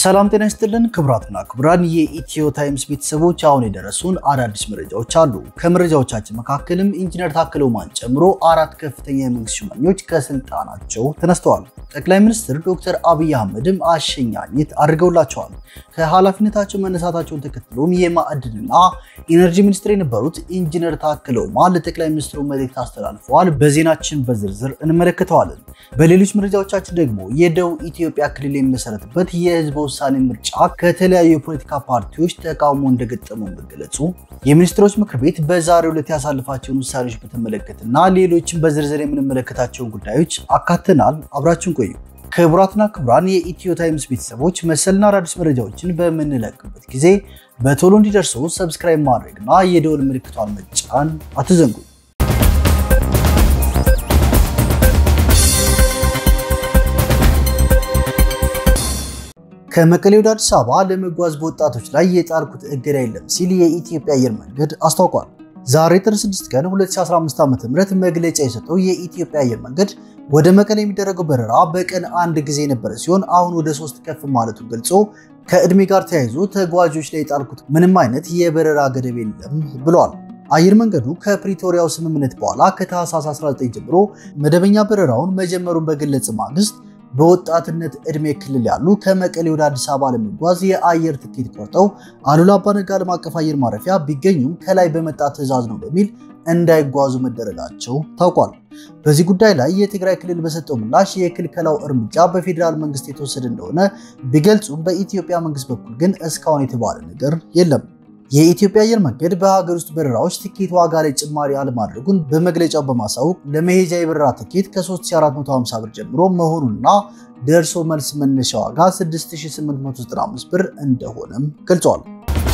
ሰላም ጤና ይስጥልን ክቡራትና ክቡራን የኢትዮ ታይምስ ቤተሰቦች፣ አሁን የደረሱን አዳዲስ መረጃዎች አሉ። ከመረጃዎቻችን መካከልም ኢንጂነር ታከለ ኡማን ጨምሮ አራት ከፍተኛ የመንግስት ሹመኞች ከስልጣናቸው ተነስተዋል። ጠቅላይ ሚኒስትር ዶክተር አብይ አህመድም አሸኛኘት አድርገውላቸዋል። ከኃላፊነታቸው መነሳታቸውን ተከትሎም የማዕድንና ኢነርጂ ሚኒስትር የነበሩት ኢንጂነር ታከለ ኡማ ለጠቅላይ ሚኒስትሩ መልእክት አስተላልፈዋል። በዜናችን በዝርዝር እንመለከተዋለን። በሌሎች መረጃዎቻችን ደግሞ የደቡብ ኢትዮጵያ ክልል የሚመሰረትበት የህዝብ ውሳኔ ምርጫ ከተለያዩ የፖለቲካ ፓርቲዎች ተቃውሞ እንደገጠመው መገለጹ፣ የሚኒስትሮች ምክር ቤት በዛሬው ዕለት ያሳልፋቸውን ውሳኔዎች በተመለከተና ሌሎችን በዝርዝር የምንመለከታቸውን ጉዳዮች አካተናል። አብራችን ቆዩ። ክቡራትና ክቡራን የኢትዮ ታይምስ ቤተሰቦች መሰልና አዳዲስ መረጃዎችን በምንለቅበት ጊዜ በቶሎ እንዲደርሱ ሰብስክራይብ ማድረግና የደወል ምልክቷን መጫን አትዘንጉ። ከመቀሌ ወደ አዲስ አበባ ለመጓዝ በወጣቶች ላይ የጣልኩት እገዳ የለም ሲል የኢትዮጵያ አየር መንገድ አስታውቋል። ዛሬ ጥር 6 ቀን 2015 ዓ.ም መግለጫ የሰጠው የኢትዮጵያ አየር መንገድ ወደ መቀሌ የሚደረገው በረራ በቀን አንድ ጊዜ የነበረ ሲሆን አሁን ወደ ሶስት ከፍ ማለቱን ገልጾ ከዕድሜ ጋር ተያይዞ ተጓዦች ላይ የጣልኩት ምንም አይነት የበረራ ገደብ የለም ብሏል። አየር መንገዱ ከፕሪቶሪያው ስምምነት በኋላ ከታህሳስ 19 ጀምሮ መደበኛ በረራውን መጀመሩን በገለጸ ማግስት በወጣትነት ዕድሜ ክልል ያሉ ከመቀሌ ወደ አዲስ አበባ ለመጓዝ የአየር ትኬት ቆርጠው አሉላ አባ ነጋ ዓለም አቀፍ አየር ማረፊያ ቢገኙም ከላይ በመጣ ትዕዛዝ ነው በሚል እንዳይጓዙ መደረጋቸው ታውቋል። በዚህ ጉዳይ ላይ የትግራይ ክልል በሰጠው ምላሽ የክልከላው እርምጃ በፌዴራል መንግስት የተወሰደ እንደሆነ ቢገልጹም በኢትዮጵያ መንግስት በኩል ግን እስካሁን የተባለ ነገር የለም። የኢትዮጵያ አየር መንገድ በሀገር ውስጥ በረራዎች ትኬት ዋጋ ላይ ጭማሪ አለማድረጉን በመግለጫው በማሳወቅ ለመሄጃ የበረራ ትኬት ከ3450 ብር ጀምሮ መሆኑንና ደርሶ መልስ መነሻ ዋጋ 6895 ብር እንደሆነም ገልጿል።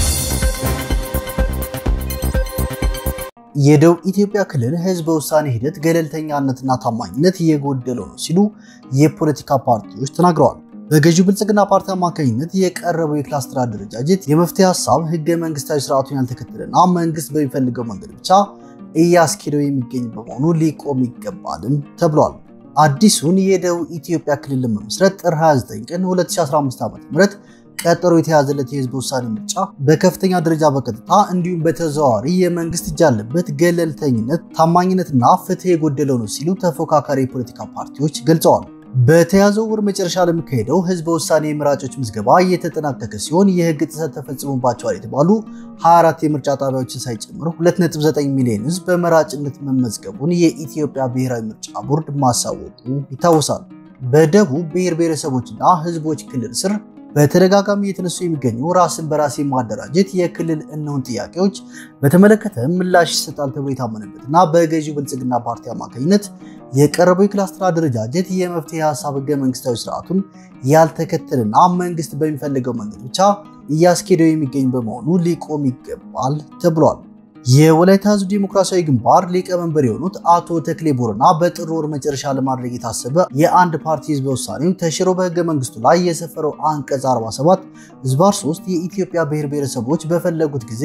የደቡብ ኢትዮጵያ ክልል ህዝበ ውሳኔ ሂደት ገለልተኛነትና ታማኝነት እየጎደለው ነው ሲሉ የፖለቲካ ፓርቲዎች ተናግረዋል። በገዢው ብልጽግና ፓርቲ አማካኝነት የቀረበው የክላስተር አደረጃጀት የመፍትሄ ሀሳብ ህገ መንግስታዊ ስርዓቱን ያልተከተለና መንግስት በሚፈልገው መንገድ ብቻ እያስኬደው የሚገኝ በመሆኑ ሊቆም ይገባልም ተብሏል። አዲሱን የደቡብ ኢትዮጵያ ክልል ለመመስረት ጥር 29 ቀን 2015 ዓ.ም ቀጠሮ የተያዘለት የህዝብ ውሳኔ ምርጫ በከፍተኛ ደረጃ በቀጥታ እንዲሁም በተዘዋዋሪ የመንግስት እጅ ያለበት ገለልተኝነት፣ ታማኝነትና ፍትህ የጎደለው ነው ሲሉ ተፎካካሪ የፖለቲካ ፓርቲዎች ገልጸዋል። በተያዘው ወር መጨረሻ ለሚካሄደው ህዝበ ውሳኔ የመራጮች ምዝገባ እየተጠናቀቀ ሲሆን የህግ ጥሰት ተፈጽሞባቸዋል የተባሉ 24 የምርጫ ጣቢያዎችን ሳይጨምር 2.9 ሚሊዮን ህዝብ በመራጭነት መመዝገቡን የኢትዮጵያ ብሔራዊ ምርጫ ቦርድ ማሳወቁ ይታወሳል። በደቡብ ብሔር ብሔረሰቦችና ህዝቦች ክልል ስር በተደጋጋሚ የተነሱ የሚገኙ ራስን በራስ የማደራጀት የክልል እንሁን ጥያቄዎች በተመለከተ ምላሽ ይሰጣል ተብሎ የታመነበትና በገዢው ብልጽግና ፓርቲ አማካኝነት የቀረበው የክላስተር አደረጃጀት የመፍትሄ ሀሳብ ህገ መንግስታዊ ስርዓቱን ያልተከተልና መንግስት በሚፈልገው መንገድ ብቻ እያስኬደው የሚገኝ በመሆኑ ሊቆም ይገባል ተብሏል። የወላይታ ህዝብ ዲሞክራሲያዊ ግንባር ሊቀመንበር የሆኑት አቶ ተክሌ ቦረና በጥር ወር መጨረሻ ለማድረግ የታሰበ የአንድ ፓርቲ ህዝበ ውሳኔው ተሽሮ በህገ መንግስቱ ላይ የሰፈረው አንቀጽ 47 ህዝባር 3 የኢትዮጵያ ብሔር ብሔረሰቦች በፈለጉት ጊዜ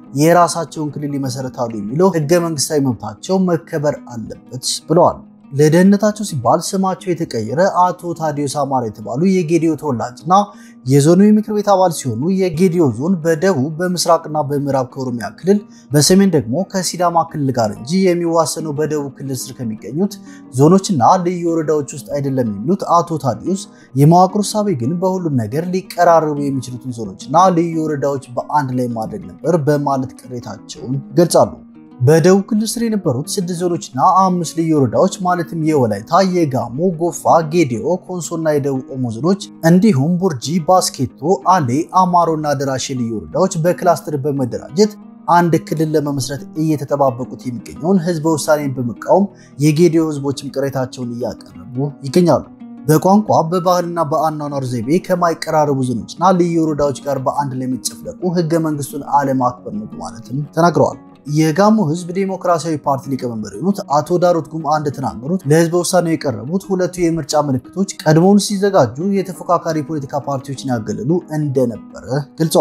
የራሳቸውን ክልል ይመሰረታሉ የሚለው ህገ መንግስታዊ መብታቸው መከበር አለበት ብለዋል። ለደህንነታቸው ሲባል ስማቸው የተቀየረ አቶ ታዲዮስ አማራ የተባሉ የጌዲዮ ተወላጅና የዞኑ የምክር ቤት አባል ሲሆኑ የጌዲዮ ዞን በደቡብ በምስራቅና በምዕራብ ከኦሮሚያ ክልል በሰሜን ደግሞ ከሲዳማ ክልል ጋር እንጂ የሚዋሰነው በደቡብ ክልል ስር ከሚገኙት ዞኖችና ልዩ ወረዳዎች ውስጥ አይደለም የሚሉት አቶ ታዲዮስ የመዋቅሩ ሳቤ ግን በሁሉም ነገር ሊቀራረቡ የሚችሉትን ዞኖችና ልዩ ወረዳዎች በአንድ ላይ ማድረግ ነበር በማለት ቅሬታቸውን ይገልጻሉ። በደቡብ ክልል ስር የነበሩት ስድስት ዞኖችና አምስት ልዩ ወረዳዎች ማለትም የወላይታ፣ የጋሞ፣ ጎፋ፣ ጌዲኦ፣ ኮንሶና የደቡብ ኦሞ ዞኖች እንዲሁም ቡርጂ፣ ባስኬቶ፣ አሌ፣ አማሮና ደራሼ ልዩ ወረዳዎች በክላስተር በመደራጀት አንድ ክልል ለመመስረት እየተጠባበቁት የሚገኘውን ህዝበ ውሳኔን በመቃወም የጌዲኦ ህዝቦችም ቅሬታቸውን እያቀረቡ ይገኛሉ። በቋንቋ በባህልና በአኗኗር ዘይቤ ከማይቀራረቡ ዞኖችና ልዩ ወረዳዎች ጋር በአንድ ላይ የሚጨፍለቁ ህገ መንግስቱን አለማክበር ነው በማለትም ተናግረዋል። የጋሞ ህዝብ ዴሞክራሲያዊ ፓርቲ ሊቀመንበር የሆኑት አቶ ዳሮት ጉምአ እንደተናገሩት ለህዝበ ውሳኔው የቀረቡት ሁለቱ የምርጫ ምልክቶች ቀድሞውን ሲዘጋጁ የተፎካካሪ ፖለቲካ ፓርቲዎችን ያገለሉ እንደነበረ ገልጸዋል።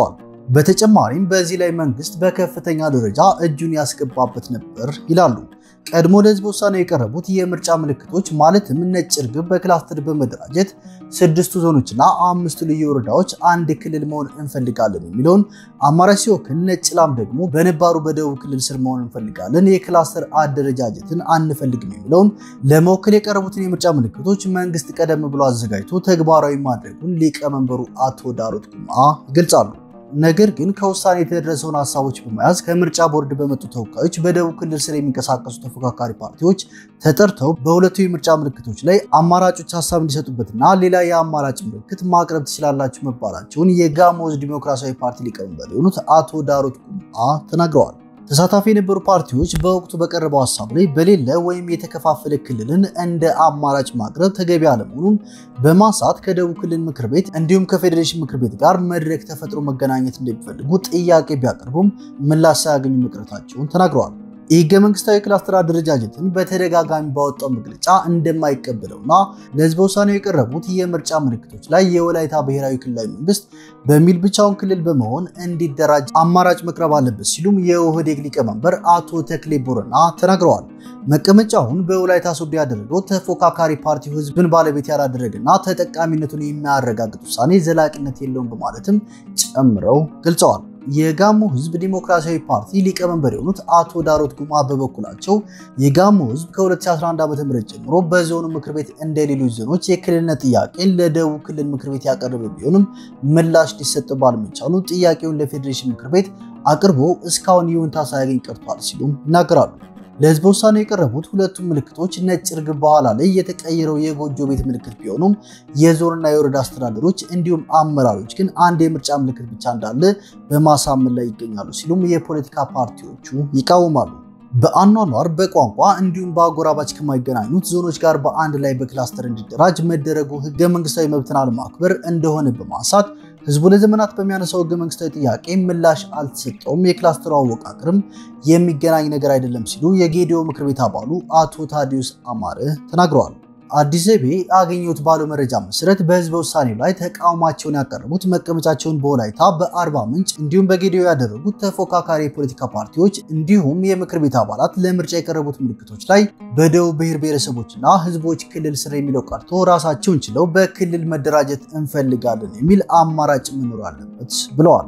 በተጨማሪም በዚህ ላይ መንግስት በከፍተኛ ደረጃ እጁን ያስገባበት ነበር ይላሉ። ቀድሞ ለህዝብ ውሳኔ የቀረቡት የምርጫ ምልክቶች ማለትም ነጭ ርግብ በክላስተር በመደራጀት ስድስቱ ዞኖችና አምስቱ ልዩ ወረዳዎች አንድ ክልል መሆን እንፈልጋለን የሚለውን አማራጭ ሲወክል፣ ነጭ ላም ደግሞ በነባሩ በደቡብ ክልል ስር መሆን እንፈልጋለን፣ የክላስተር አደረጃጀትን አንፈልግም የሚለውን ለመወከል የቀረቡትን የምርጫ ምልክቶች መንግስት ቀደም ብሎ አዘጋጅቶ ተግባራዊ ማድረጉን ሊቀመንበሩ አቶ ዳሮት ኩማ ይገልጻሉ። ነገር ግን ከውሳኔ የተደረሰውን ሀሳቦች በመያዝ ከምርጫ ቦርድ በመጡ ተወካዮች በደቡብ ክልል ስር የሚንቀሳቀሱ ተፎካካሪ ፓርቲዎች ተጠርተው በሁለቱ የምርጫ ምልክቶች ላይ አማራጮች ሀሳብ እንዲሰጡበትና ሌላ የአማራጭ ምልክት ማቅረብ ትችላላችሁ መባላቸውን የጋሞ ሕዝብ ዲሞክራሲያዊ ፓርቲ ሊቀመንበር የሆኑት አቶ ዳሮት ኩማ ተናግረዋል። ተሳታፊ የነበሩ ፓርቲዎች በወቅቱ በቀረበው ሀሳብ ላይ በሌለ ወይም የተከፋፈለ ክልልን እንደ አማራጭ ማቅረብ ተገቢ አለመሆኑን በማንሳት ከደቡብ ክልል ምክር ቤት እንዲሁም ከፌዴሬሽን ምክር ቤት ጋር መድረክ ተፈጥሮ መገናኘት እንደሚፈልጉ ጥያቄ ቢያቀርቡም ምላሽ ሳያገኙ መቅረታቸውን ተናግረዋል። የህገ መንግስታዊ ክላስተር አደረጃጀትን በተደጋጋሚ ባወጣው መግለጫ እንደማይቀበለውና ለህዝበ ውሳኔው የቀረቡት የምርጫ ምልክቶች ላይ የወላይታ ብሔራዊ ክልላዊ መንግስት በሚል ብቻውን ክልል በመሆን እንዲደራጅ አማራጭ መቅረብ አለበት ሲሉም የኦህዴግ ሊቀመንበር አቶ ተክሌ ቦረና ተናግረዋል። መቀመጫውን በወላይታ ሶዶ ያደረገው ተፎካካሪ ፓርቲው ህዝብን ባለቤት ያላደረገና ተጠቃሚነቱን የሚያረጋግጥ ውሳኔ ዘላቂነት የለውም በማለትም ጨምረው ገልጸዋል። የጋሞ ህዝብ ዲሞክራሲያዊ ፓርቲ ሊቀመንበር የሆኑት አቶ ዳሮት ጉማ በበኩላቸው የጋሞ ህዝብ ከ2011 ዓ.ም ጀምሮ በዞኑ ምክር ቤት እንደ ሌሎች ዞኖች የክልልነት ጥያቄን ለደቡብ ክልል ምክር ቤት ያቀረበ ቢሆንም ምላሽ ሊሰጥ ባለመቻሉ ጥያቄውን ለፌዴሬሽን ምክር ቤት አቅርቦ እስካሁን ይሁንታ ሳያገኝ ቀርቷል ሲሉም ይናገራሉ። ለህዝበ ውሳኔ የቀረቡት ሁለቱም ምልክቶች ነጭ ርግብ በኋላ ላይ የተቀየረው የጎጆ ቤት ምልክት ቢሆኑም የዞንና የወረዳ አስተዳደሮች እንዲሁም አመራሮች ግን አንድ የምርጫ ምልክት ብቻ እንዳለ በማሳመን ላይ ይገኛሉ ሲሉም የፖለቲካ ፓርቲዎቹ ይቃወማሉ። በአኗኗር በቋንቋ እንዲሁም በአጎራባች ከማይገናኙት ዞኖች ጋር በአንድ ላይ በክላስተር እንዲደራጅ መደረጉ ህገ መንግስታዊ መብትን አለማክበር እንደሆነ በማንሳት ህዝቡ ለዘመናት በሚያነሳው ህገ መንግስታዊ ጥያቄ ምላሽ አልተሰጠውም፣ የክላስተሩ አወቃቅርም የሚገናኝ ነገር አይደለም ሲሉ የጌዲዮ ምክር ቤት አባሉ አቶ ታዲዮስ አማረ ተናግረዋል። አዲስ ዘይቤ አገኘሁት ባለው መረጃ መሰረት በህዝበ ውሳኔው ላይ ተቃውሟቸውን ያቀረቡት መቀመጫቸውን በወላይታ በአርባ ምንጭ እንዲሁም በጌዲዮ ያደረጉት ተፎካካሪ የፖለቲካ ፓርቲዎች እንዲሁም የምክር ቤት አባላት ለምርጫ የቀረቡት ምልክቶች ላይ በደቡብ ብሔር ብሔረሰቦችና ህዝቦች ክልል ስር የሚለው ቀርቶ ራሳቸውን ችለው በክልል መደራጀት እንፈልጋለን የሚል አማራጭ መኖር አለበት ብለዋል።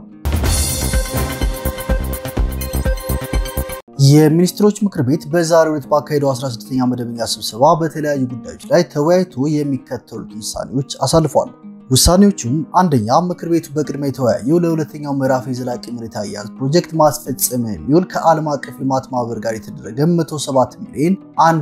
የሚኒስትሮች ምክር ቤት በዛሬው ዕለት ባካሄደው 16ኛ መደበኛ ስብሰባ በተለያዩ ጉዳዮች ላይ ተወያይቶ የሚከተሉት ውሳኔዎች አሳልፏል። ውሳኔዎቹም አንደኛ፣ ምክር ቤቱ በቅድሚያ የተወያየው ለሁለተኛው ምዕራፍ የዘላቂ መሬት አያያዝ ፕሮጀክት ማስፈጸሚያ የሚውል ከዓለም አቀፍ ልማት ማህበር ጋር የተደረገ 107 ሚሊዮን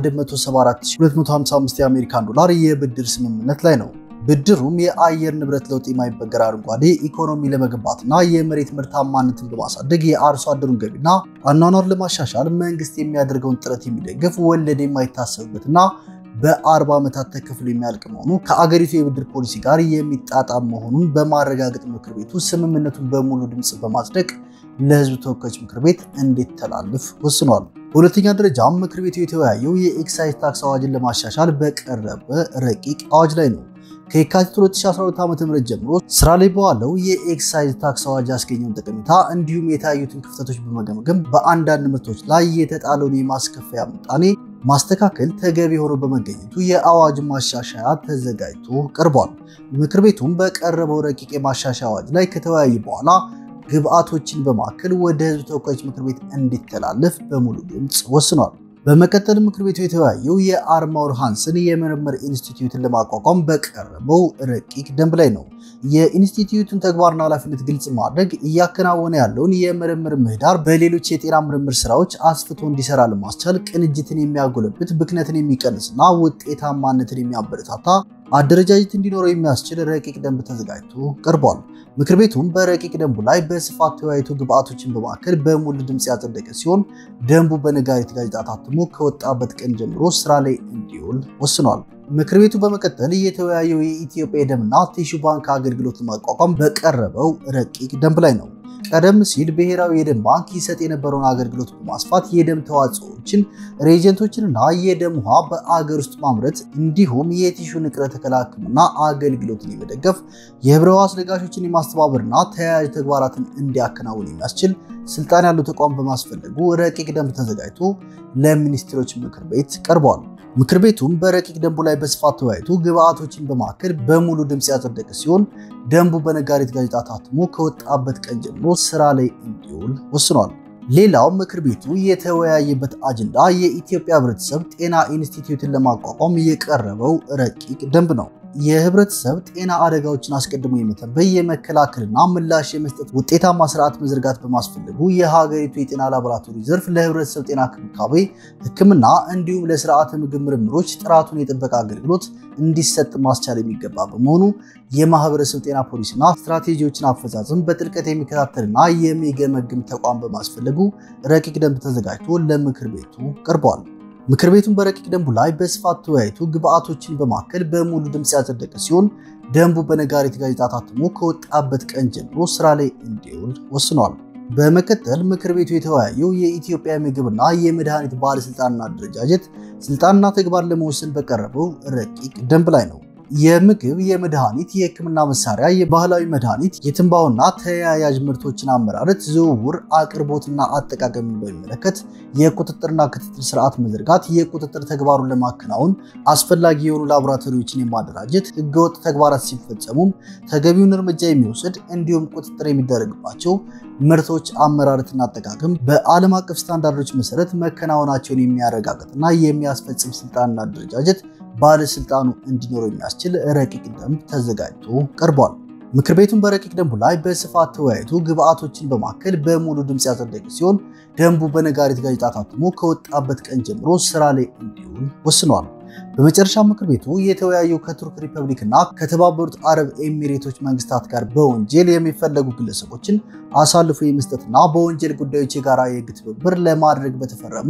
174255 የአሜሪካን ዶላር የብድር ስምምነት ላይ ነው። ብድሩም የአየር ንብረት ለውጥ የማይበገር አረንጓዴ ኢኮኖሚ ለመገንባትና የመሬት ምርታማነትን በማሳደግ የአርሶ አደሩን ገቢና አኗኗር ለማሻሻል መንግስት የሚያደርገውን ጥረት የሚደግፍ ወለድ የማይታሰብበትና በ40 ዓመታት ተከፍሎ የሚያልቅ መሆኑ ከአገሪቱ የብድር ፖሊሲ ጋር የሚጣጣም መሆኑን በማረጋገጥ ምክር ቤቱ ስምምነቱን በሙሉ ድምፅ በማጽደቅ ለሕዝብ ተወካዮች ምክር ቤት እንዲተላለፍ ወስኗል። በሁለተኛ ደረጃም ምክር ቤቱ የተወያየው የኤክሳይዝ ታክስ አዋጅን ለማሻሻል በቀረበ ረቂቅ አዋጅ ላይ ነው። ከየካቲት 2012 ዓ.ም ጀምሮ ስራ ላይ በዋለው የኤክሳይዝ ታክስ አዋጅ ያስገኘውን ጠቀሜታ እንዲሁም የታዩትን ክፍተቶች በመገምገም በአንዳንድ ምርቶች ላይ የተጣለውን የማስከፈያ ምጣኔ ማስተካከል ተገቢ ሆኖ በመገኘቱ የአዋጅ ማሻሻያ ተዘጋጅቶ ቀርቧል። ምክር ቤቱም በቀረበው ረቂቅ የማሻሻያ አዋጅ ላይ ከተወያየ በኋላ ግብአቶችን በማከል ወደ ህዝብ ተወካዮች ምክር ቤት እንዲተላለፍ በሙሉ ድምፅ ወስኗል። በመቀጠል ምክር ቤቱ የተወያየው የአርማውር ሃንስን የምርምር ኢንስቲትዩትን ለማቋቋም በቀረበው ረቂቅ ደንብ ላይ ነው። የኢንስቲትዩቱን ተግባርና ኃላፊነት ግልጽ ማድረግ እያከናወነ ያለውን የምርምር ምህዳር በሌሎች የጤና ምርምር ስራዎች አስፍቶ እንዲሰራ ለማስቻል ቅንጅትን የሚያጎለብት ብክነትን የሚቀንስና ውጤታማነትን የሚያበረታታ አደረጃጀት እንዲኖረው የሚያስችል ረቂቅ ደንብ ተዘጋጅቶ ቀርቧል። ምክር ቤቱም በረቂቅ ደንቡ ላይ በስፋት ተወያይቶ ግብአቶችን በማከል በሙሉ ድምፅ ያጸደቀ ሲሆን ደንቡ በነጋሪት ጋዜጣ ታትሞ ከወጣበት ቀን ጀምሮ ስራ ላይ እንዲውል ወስኗል። ምክር ቤቱ በመቀጠል የተወያየው የኢትዮጵያ የደምና ቲሹ ባንክ አገልግሎት ለማቋቋም በቀረበው ረቂቅ ደንብ ላይ ነው። ቀደም ሲል ብሔራዊ የደም ባንክ ይሰጥ የነበረውን አገልግሎት በማስፋት የደም ተዋጽኦዎችን፣ ሬጀንቶችንና የደም ውሃ በአገር ውስጥ ማምረት እንዲሁም የቲሹ ንቅለ ተከላ ሕክምና አገልግሎትን የመደገፍ የህብረ ሕዋስ ለጋሾችን የማስተባበርና ተያያዥ ተግባራትን እንዲያከናውን የሚያስችል ስልጣን ያለው ተቋም በማስፈለጉ ረቂቅ ደንብ ተዘጋጅቶ ለሚኒስትሮች ምክር ቤት ቀርቧል። ምክር ቤቱም በረቂቅ ደንቡ ላይ በስፋት ተወያይቶ ግብአቶችን በማዕከል በሙሉ ድምፅ ያጸደቀ ሲሆን ደንቡ በነጋሪት ጋዜጣ ታትሞ ከወጣበት ቀን ጀምሮ ስራ ላይ እንዲውል ወስኗል። ሌላው ምክር ቤቱ የተወያየበት አጀንዳ የኢትዮጵያ ህብረተሰብ ጤና ኢንስቲትዩትን ለማቋቋም የቀረበው ረቂቅ ደንብ ነው። የህብረተሰብ ጤና አደጋዎችን አስቀድሞ የመተንበይ የመከላከልና ምላሽ የመስጠት ውጤታማ ስርዓት መዘርጋት በማስፈለጉ የሀገሪቱ የጤና ላቦራቶሪ ዘርፍ ለህብረተሰብ ጤና ክብካቤ፣ ሕክምና እንዲሁም ለስርዓተ ምግብ ምርምሮች ጥራቱን የጠበቀ አገልግሎት እንዲሰጥ ማስቻል የሚገባ በመሆኑ የማህበረሰብ ጤና ፖሊሲና ስትራቴጂዎችን አፈጻጸም በጥልቀት የሚከታተልና የሚገመግም ተቋም በማስፈለጉ ረቂቅ ደንብ ተዘጋጅቶ ለምክር ቤቱ ቀርቧል። ምክር ቤቱን በረቂቅ ደንቡ ላይ በስፋት ተወያይቶ ግብአቶችን በማከል በሙሉ ድምፅ ያጸደቀ ሲሆን ደንቡ በነጋሪት ጋዜጣ ታትሞ ከወጣበት ቀን ጀምሮ ስራ ላይ እንዲውል ወስኗል። በመቀጠል ምክር ቤቱ የተወያየው የኢትዮጵያ ምግብና የመድኃኒት ባለስልጣንና አደረጃጀት ስልጣንና ተግባር ለመወሰን በቀረበው ረቂቅ ደንብ ላይ ነው። የምግብ፣ የመድኃኒት፣ የህክምና መሳሪያ፣ የባህላዊ መድኃኒት፣ የትንባሆና ተያያዥ ምርቶችን አመራረት፣ ዝውውር፣ አቅርቦትና አጠቃቀምን በሚመለከት የቁጥጥርና ክትትል ስርዓት መዘርጋት፣ የቁጥጥር ተግባሩን ለማከናወን አስፈላጊ የሆኑ ላቦራቶሪዎችን የማደራጀት፣ ህገወጥ ተግባራት ሲፈጸሙም ተገቢውን እርምጃ የሚወስድ እንዲሁም ቁጥጥር የሚደረግባቸው ምርቶች አመራረትና አጠቃቀም በዓለም አቀፍ ስታንዳርዶች መሰረት መከናወናቸውን የሚያረጋግጥና የሚያስፈጽም ስልጣንና አደረጃጀት ባለስልጣኑ እንዲኖረው የሚያስችል ረቂቅ ደንብ ተዘጋጅቶ ቀርቧል። ምክር ቤቱን በረቂቅ ደንቡ ላይ በስፋት ተወያይቶ ግብአቶችን በማከል በሙሉ ድምፅ ያጸደቀ ሲሆን ደንቡ በነጋሪት ጋዜጣ ታትሞ ከወጣበት ቀን ጀምሮ ስራ ላይ እንዲውል ወስኗል። በመጨረሻ ምክር ቤቱ የተወያየው ከቱርክ ሪፐብሊክ እና ከተባበሩት አረብ ኤሚሬቶች መንግስታት ጋር በወንጀል የሚፈለጉ ግለሰቦችን አሳልፎ የመስጠትና በወንጀል ጉዳዮች የጋራ የህግ ትብብር ለማድረግ በተፈረሙ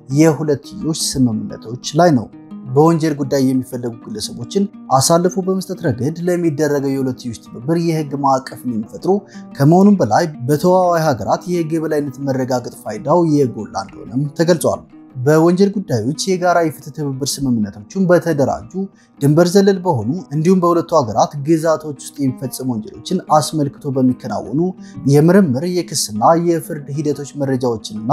የሁለትዮሽ ስምምነቶች ላይ ነው። በወንጀል ጉዳይ የሚፈለጉ ግለሰቦችን አሳልፎ በመስጠት ረገድ ለሚደረገው የሁለትዮሽ ትብብር የህግ ማዕቀፍን የሚፈጥሩ ከመሆኑም በላይ በተዋዋይ ሀገራት የህግ የበላይነት መረጋገጥ ፋይዳው የጎላ እንደሆነም ተገልጿል። በወንጀል ጉዳዮች የጋራ የፍትህ ትብብር ስምምነቶችን በተደራጁ ድንበር ዘለል በሆኑ እንዲሁም በሁለቱ ሀገራት ግዛቶች ውስጥ የሚፈጸሙ ወንጀሎችን አስመልክቶ በሚከናወኑ የምርምር የክስና የፍርድ ሂደቶች መረጃዎችንና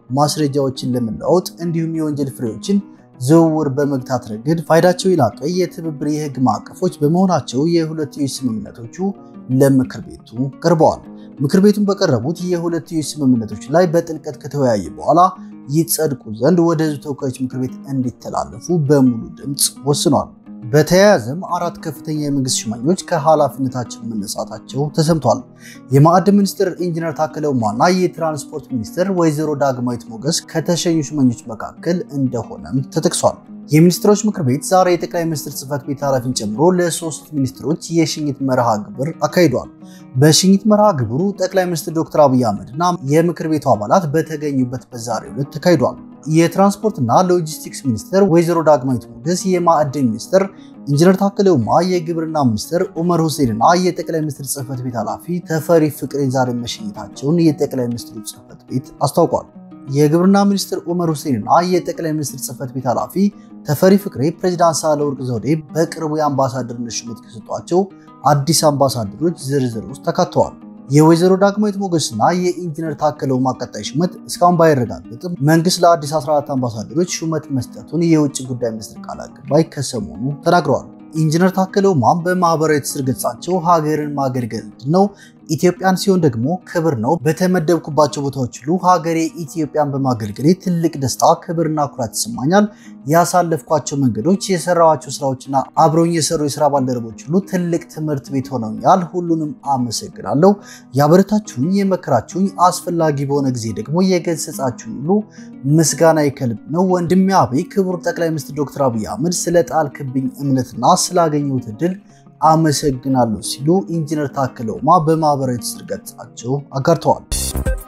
ማስረጃዎችን ለመለዋወጥ እንዲሁም የወንጀል ፍሬዎችን ዝውውር በመግታት ረገድ ፋይዳቸው የላቀ የትብብር የህግ ማዕቀፎች በመሆናቸው የሁለትዮሽ ስምምነቶቹ ለምክር ቤቱ ቀርበዋል። ምክር ቤቱን በቀረቡት የሁለትዮሽ ስምምነቶች ላይ በጥልቀት ከተወያየ በኋላ ይጸድቁ ዘንድ ወደ ህዝብ ተወካዮች ምክር ቤት እንዲተላለፉ በሙሉ ድምፅ ወስኗል። በተያያዘም አራት ከፍተኛ የመንግስት ሹመኞች ከኃላፊነታቸው መነሳታቸው ተሰምቷል። የማዕድን ሚኒስትር ኢንጂነር ታከለ ኡማና የትራንስፖርት ሚኒስትር ወይዘሮ ዳግማዊት ሞገስ ከተሸኙ ሹመኞች መካከል እንደሆነም ተጠቅሷል። የሚኒስትሮች ምክር ቤት ዛሬ የጠቅላይ ሚኒስትር ጽህፈት ቤት ኃላፊን ጨምሮ ለሶስት ሚኒስትሮች የሽኝት መርሃ ግብር አካሂዷል። በሽኝት መርሃ ግብሩ ጠቅላይ ሚኒስትር ዶክተር አብይ አህመድ እና የምክር ቤቱ አባላት በተገኙበት በዛሬው ዕለት ተካሂዷል። የትራንስፖርትና ሎጂስቲክስ ሚኒስትር ወይዘሮ ዳግማዊት ሞገስ፣ የማዕድን ሚኒስትር ኢንጂነር ታከለ ኡማ፣ የግብርና ሚኒስትር ኡመር ሁሴን እና የጠቅላይ ሚኒስትር ጽህፈት ቤት ኃላፊ ተፈሪ ፍቅሬ ዛሬ መሸኘታቸውን የጠቅላይ ሚኒስትሩ ጽህፈት ቤት አስታውቋል። የግብርና ሚኒስትር ኡመር ሁሴን እና የጠቅላይ ሚኒስትር ጽህፈት ቤት ኃላፊ ተፈሪ ፍቅሬ ፕሬዚዳንት ሳህለወርቅ ዘውዴ በቅርቡ የአምባሳደርነት ሹመት ከሰጧቸው አዲስ አምባሳደሮች ዝርዝር ውስጥ ተካተዋል። የወይዘሮ ዳግማዊት ሞገስና የኢንጂነር ታከለ ኡማ ቀጣይ ሹመት እስካሁን ባይረጋገጥም መንግስት ለአዲስ 14 አምባሳደሮች ሹመት መስጠቱን የውጭ ጉዳይ ሚኒስትር ቃል አቀባይ ከሰሞኑ ተናግረዋል። ኢንጂነር ታከለ ኡማም በማህበራዊ ትስስር ገጻቸው ሀገርን ማገልገል ነው ኢትዮጵያን ሲሆን ደግሞ ክብር ነው። በተመደብኩባቸው ቦታዎች ሁሉ ሀገሬ ኢትዮጵያን በማገልገሌ ትልቅ ደስታ፣ ክብርና ኩራት ይሰማኛል። ያሳለፍኳቸው መንገዶች፣ የሰራኋቸው ስራዎችና አብረውኝ የሰሩ የስራ ባልደረቦች ሁሉ ትልቅ ትምህርት ቤት ሆነውኛል። ሁሉንም አመሰግናለሁ። ያበረታችሁኝ፣ የመከራችሁኝ፣ አስፈላጊ በሆነ ጊዜ ደግሞ የገሰጻችሁኝ ሁሉ ምስጋና ከልብ ነው። ወንድሜ አቤ፣ ክቡር ጠቅላይ ሚኒስትር ዶክተር አብይ አህመድ ስለ ጣልክብኝ እምነትና ስላገኘሁት እድል አመሰግናለሁ ሲሉ ኢንጂነር ታከለ ኡማ በማህበራዊ ትስስር ገጻቸው አጋርተዋል።